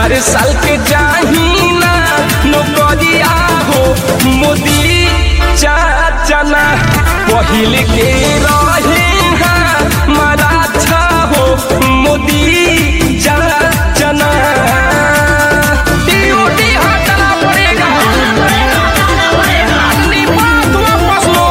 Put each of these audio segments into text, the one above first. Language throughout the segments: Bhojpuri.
चार साल के जाहीना नौकरिया हो मोदी चाचना पहिल के रहे हमारा अच्छा हो मोदी चाचना ड्यूटी हटाना पड़ेगा निपात वापस लो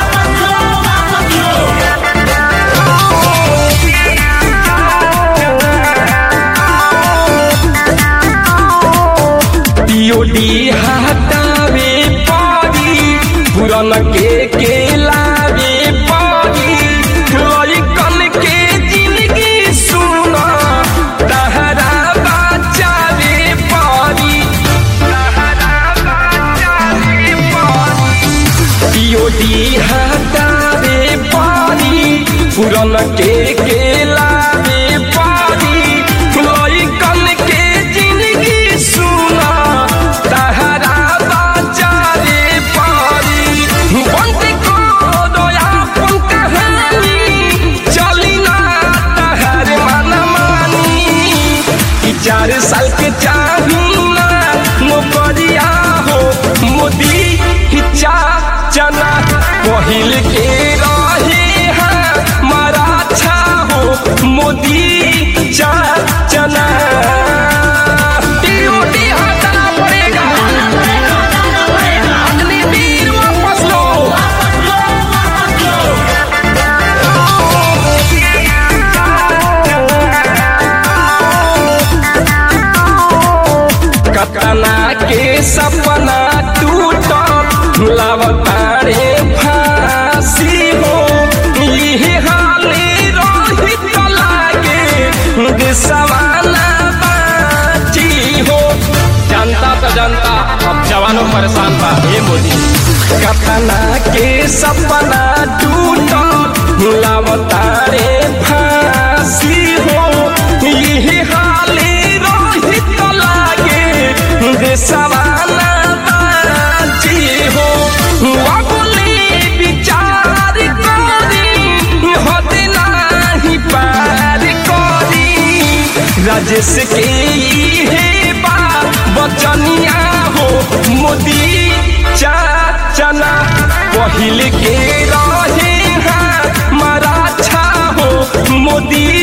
टीओडी हटावे पड़ी पुरन के के लावे पड़ी लइकन के जिंदगी सुना तहरा बचावे पड़ी तहरा बचावे पड़ी टीओडी हटावे पड़ी पुरन के के लावे पड़ी लइकन के जिंदगी सुना तहरा बचावे पड़ी बंद करो अपन कहानी चली ना तहर मन मानी कि चार साल के चाहूना नौकरिया हो मोदी हिचा चना पहिल के रहे हमारा अच्छा हो मोदी चा चना ड्यूटी हटाना पड़ेगा अग्निवीर वापस लो कतना के सपना टूटल लावतारे फांसी हो इहे हाले रही तो लागे देशवाना बाची हो जनता तो जनता अब जवानों परेशान बा हे मोदी कतना के सपना टूटल लावतारे फांसी हो इहे हाले रही तो लागे देशवाना बाची हो अगले विचार करी हद नाही पार करी राजेश के इहे बा बचनिया हो मोदी चाचना पहिल के रहे हमारा अच्छा हो मोदी